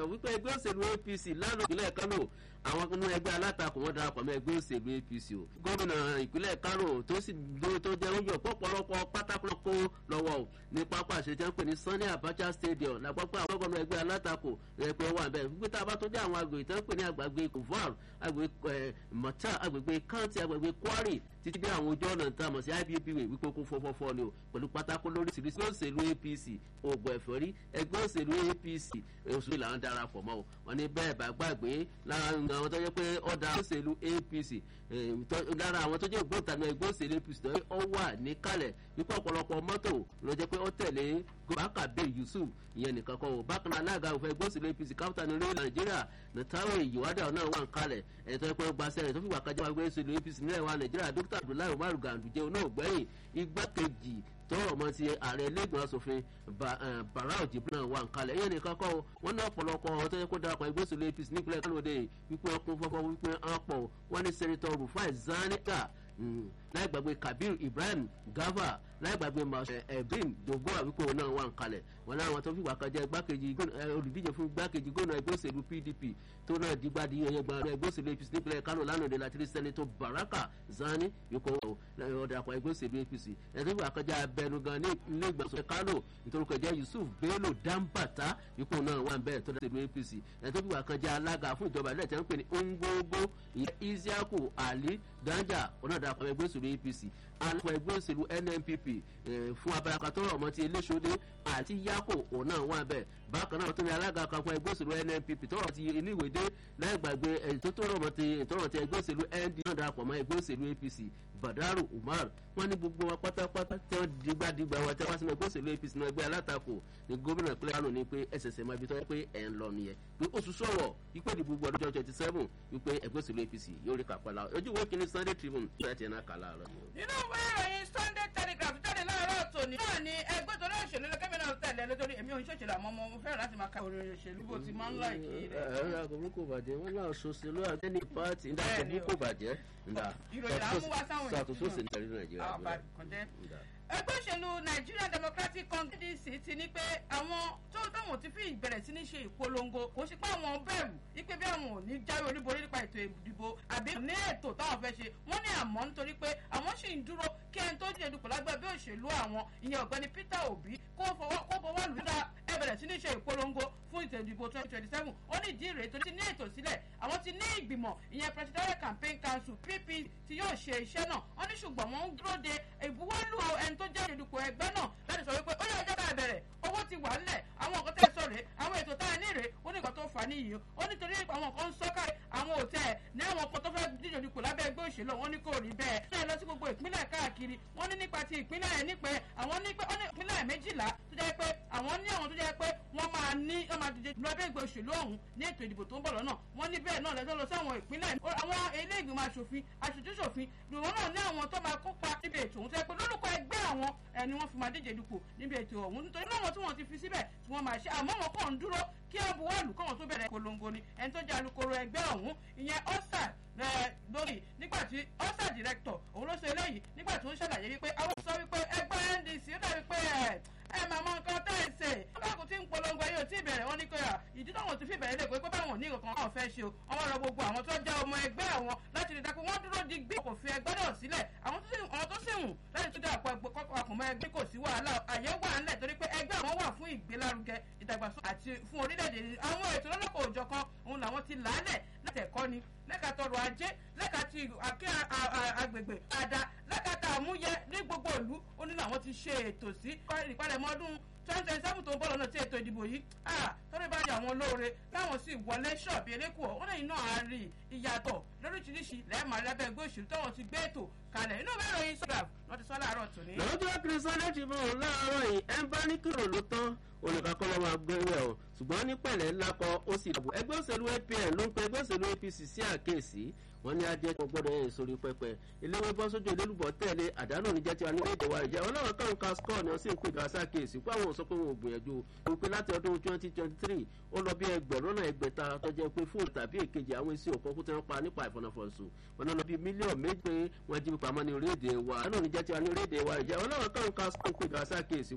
wípé ẹgbẹ́ òṣèlú apc lánàá ìpínlẹ̀ kánò àwọn inú ẹgbẹ́ alátakò wọn darapọ̀ mọ́ ẹgbẹ́ òṣèlú apc o gómìnà ìpínlẹ̀ kánò tó sì dúró tó jẹ́ oúnjẹ pọ̀pọ̀lọpọ̀ pátákó kó lọ́wọ́ o ní pápá àṣetẹ́ ń pè ní sunday abacha stadium lápapọ̀ àwọn gómìnà ẹgbẹ́ alátakò ẹgbẹ́ wà bẹ́ẹ̀ wípé tá a bá tó dé àwọn agbègbè tó ń pè ní àgbàgbé kovar agbègbè mọ̀tà agbègbè kanti agbègbè kwari títí dé àwọn ojú ọ̀nà tá a mọ̀ sí ibb wípé kó fọ́fọ́fọ́ ni o pẹ̀lú pátákó lóríṣiríṣi òṣèlú apc ògbọ̀ ẹ̀fọ́rí ẹgbẹ́ òṣèlú apc oṣù làwọn darapọ̀ mọ́ o wọn ní bẹ́ẹ̀ bá gbàgbé lára àwọn tó yẹ pé ọ̀dà òṣèlú apc lára àwọn tó jẹ́ ògbóǹtanú ẹgbẹ́ òṣèlú apc tó ọ wà níkàlẹ̀ wípé ọ̀pọ̀lọpọ̀ mọ́tò ló jẹ́ pé ó tẹ̀lé bákàbí yusuf ìyẹn nìkan kọ́ o bákan alága òfin ẹgbẹ́ òṣèlú apc kápítà ní orílẹ̀ nàìjíríà nàtàwé ìyíwádà náà wà ń kalẹ̀ ẹ̀ tó yẹ pé ó gba sẹ́rẹ̀ tó fi wà kájà ẹgbẹ́ òṣèlú apc nílẹ̀ wa nàìjíríà dókítà abdullahi umar ganduje náà gbẹ̀yìn igbákejì tọrọ mọ ti ààrẹ ilégbèmọ asòfin barau jibrin wà nkálẹ ìyẹn nìkan kọ wọn ní ọpọlọpọ ọhún tó yẹ kó darapọ ẹgbẹ òsèlú apc nípínlẹ kálódé wípé ọkùn fọfọ wípé ọpọ wọn ní sẹnitọ rufai zanika láì gbàgbé kabir ibrahim gava láì gbàgbé ebin dogo àwíkó náà wà nkálẹ wọn láwọn tó fìgbà kan jẹ igbákejì olùdíje fún igbákejì gómìnà ẹgbẹ òsèlú pdp tó náà dìgbà di ẹyẹ gbọmọ ẹgbẹ òsèlú apc nípínlẹ kánò lánàá de láti rí sẹnitọ baraka zani yòókù ọdàpọ̀ ẹgbẹ òsèlú apc ẹ̀ tó fìgbà kan jẹ abẹnugan ní ilé ìgbàsọ kánò nítorí kọjá yusuf bello dambata ipò náà wà bẹ́ẹ̀ tó dáṣẹ́ apc ẹ̀ tó fìgbà kan jẹ alága fún ìjọba ilé ìtẹ́wọ́n pè ní ngógó ìyẹn isiaku ali danja ọ̀nàdàpọ̀ ẹgbẹ́ òsèlú apc alùpùpù ẹgbẹ́ òsèlú nnpp fún abaraka tó rọ̀ mọ́ ti iléṣọ́dé àti yako òun náà wà bẹ́ẹ̀ bákan náà tó ní alága kan fún ẹgbẹ́ òsèlú nnpp tó rọ̀ ti iléèwédé láì gbàgbé ètò tó rọ̀ mọ́ ti ìtọ́rọ̀ ti ẹgbẹ́ òsèlú nd náà darapọ̀ mọ́ ẹgbẹ́ òsèlú apc badaru umar wọn ní gbogbo wa pátápátá tí wọn dìgbàdìgbà wọn tí wọn sínú ẹgbẹ́ òsèlú apc náà ẹgbẹ́ alátakò ní gómìnà ìpínlẹ̀ kánò ní pé ẹsẹ̀sẹ̀ máa bí tọ́ pé ẹ̀ ń lọ nìyẹn pé oṣù sọ̀wọ̀ wípé ìdìbò gbọdọ̀ jọ twenty seven wípé ẹgbẹ́ òsèlú apc yóò rí kápẹ́lá ojú ìwé kìíní sunday tribune tó ẹ̀ tiẹ̀ náà kà láàárọ̀. nínú ìwé ìròyìn sunday telegraph jáde láàárọ̀ tòní náà ni ẹgbẹ́ tó náà òṣèlú lọ́kẹ́ náà tẹ̀lé lórí èmi òun ṣòṣèlú àmọ́ mo fẹ́ràn láti máa ka òròyìn òṣèlú bó ti máa ń láì kí rẹ̀. ẹ̀rọ àgọ́mú kò bàjẹ́ wọn náà ṣoṣèlú àgbẹ̀ni pààtì ńdà àgọ́mú kò bàjẹ́ ńdà ìròyìn là ń mú wá sáwọn ṣàtúnṣe sí nítorí nàìjíríà. ẹgbẹ́ òṣèlú nigerian democratic congress ti ní pé àwọn tó táwọn ti fi ìbẹ̀rẹ̀ sí ní ṣe ìpolongo kò sí pé àwọn bẹ̀rù wípé bí àwọn ò ní jáwé olúborí nípa ètò ìdìbò àbí ní ètò táwọn fẹ́ ṣe wọ́n ní àmọ́ nítorí pé àwọn sì ń dúró kí ẹni tó dìde dupò lágbẹ́ bí òṣèlú àwọn ìyẹn ọ̀gbẹ́ni peter obi kó fọwọ́ lù dá ẹ bẹ̀rẹ̀ sí ní ṣe ìpolongo fún ètò ìdìbò twenty twenty seven ó ní ìdí rèé torí ti ní ètò sílẹ̀ àwọn ti ní ìgbìmọ̀ ìyẹn presidential campaign council pp tí yóò ṣe iṣẹ́ náà wọ́n ní ṣùgbọ́n wọ́n ń dúró de ìbuwọ́lù ẹni tó jẹ́ ìdìbò ẹgbẹ́ náà láti sọ wípé ó yẹ ẹjọ́ ká bẹ̀rẹ̀ owó ti wà ńlẹ̀ àwọn nǹkan tẹ́ sọ rèé àwọn ètò tá a ní rèé ó ní nǹkan tó fà á níyì ó nítorí àwọn nǹkan ń sọ́kà àwọn òtẹ́ ní àwọn nǹkan tó fẹ́ díje dupò lábẹ́ ẹgbẹ́ òṣèlú wọn ní kò rí bẹ́ẹ̀ ní ẹ lọ sí gbogbo ìpínlẹ̀ káàkiri wọ́n ní nípa ti ìpínlẹ̀ ẹ̀ nípẹ́ àwọn nípẹ́ ó ní ìpínlẹ̀ méjìlá tó jẹ́ pé àwọn ní àwọn tó jẹ́ pé wọ́n máa ní wọ́n máa díje lábẹ́ ẹgbẹ́ òṣèlú ọ̀hún ní ètò ìdìbò tó ń bọ̀ lọ́nà wọ́n ní bẹ́ẹ̀ náà lẹ́tọ́ lọ sí àwọn ìpínlẹ̀ àwọn ilé ìgbìmọ̀ asòfin aṣojúṣòfin ìwọ̀n náà ní àwọn tó máa kópa níbi ètò òun tó yẹ pé lórúkọ ẹgbẹ́ àwọn ẹni wọ́n fi máa díje dupò níbi ètò ọ̀hún nítorí náà tí wọ́n ti fi síbẹ̀ tí wọ́n máa ṣe àmọ́ wọn kàn ń dúró kí wọ́n buwọ́lù kọ́wọn tó bẹ̀rẹ̀ polongo ni ẹni tó jẹ́ alukoro ẹgbẹ́ ọ̀hún ìyẹn ọ́sà lórí nígbà tí ọ́sà director òun ló ṣe eléyìí nígbà tí ó ń ṣàlàyé wípé àwọn sọ wípé ẹgbẹ́ ndc ó dàbí pé ẹ ẹ máa mọ nǹkan tẹ́ ẹ ṣe ọlọ́kùn tí ń polongo yóò tí ì bẹ̀rẹ̀ wọn ní pé ìdí táwọn ti fi bẹ̀rẹ̀ lè pé pé báwọn ò ní nǹkan kan fẹ́ ṣe o ọmọ rẹ gbogbo àwọn tó jẹ́ ọmọ ẹgbẹ́ àwọn láti rí dákú wọ́n dúró di gbé kò fi ẹgbẹ́ náà sílẹ̀ àwọn tó sì hùn láti tún dé àpò àpòmọ́ ẹgbẹ́ kò sí wàhálà àyè wà ńlẹ̀ torí pé ẹgbẹ́ àwọn wà fún ìgbélárugẹ ìdàgbàsókè àti fún orílẹ̀-èdè àwọn ètò lọ́lọ́kọ̀ òjọ̀kan òun làwọn ti làálẹ̀ láti ẹ̀kọ́ ni lẹ́ka tọrọ ajé lẹ́ka ti àkẹ́ agbègbè àdá lẹ́ka tá àmúyẹ ní gbogbo ìlú ó ní làwọn ti ṣe ètò sí ìpalẹ̀mọ́ ọdún twenty twenty seven tó ń bọ̀ lọ́nà tí ètò ìdìbò yìí tọ́lẹ̀ bá di àwọn olóore táwọn sì wọlé ṣọ́ọ̀bì elékùọ́ ó lẹ́yìn náà á rí ìyàtọ̀ lóríṣiríṣi lẹ́ẹ̀mọ́ alábẹ́ ẹgbẹ́ òṣèlú táwọn ti gbé ètò kalẹ̀ inú bẹ́ẹ̀ ròyìn sọ́gàf wọ́n ti sọ láàárọ̀ tòní. lọ́jọ́ kìrìsìtẹ́nì ti fún un láàárọ̀ yìí ẹ̀ ń bá ní kírò ló tán olùkàkọ́ lọ́wọ́ agbẹ́wẹ̀ o ṣùgbọ́n ní pẹ̀lẹ́ ńlá kọ ó sì dàbò ẹgbẹ́ òṣèlú apn ló ń pe ẹgbẹ́ òṣèlú apc sí àkéèsí wọn ní adé kan gbọdọ̀ yẹn sórí pẹpẹ eléwé bọ́ sójú olólùbọ̀ tẹ̀lé àdánù níjẹ́ tiwa ní èdè wa ìjẹ́ wọn náà kàn ká skọ́ ni wọ́n sì ń pè ká sákèésí pé àwọn sọ pé wọn ò gbìyànjú o pé láti ọdún twenty twenty three ó lọ bí ẹgbẹ̀rún náà ẹgbẹ̀ta tọ́jú pé fóònù tàbí èkejì àwọn èsì òkan kú tí wọ́n pa nípa ìfọ̀nàfọ̀nsù wọn náà lọ bí mílíọ̀nù méjì pé wọ́n jí pamọ́ ní orílẹ̀-èdè wa àdánù níjẹ́ tiwa ní orílẹ̀-èdè wa ìjẹ́ wọn náà kàn ká skọ́ pé ká sákèésí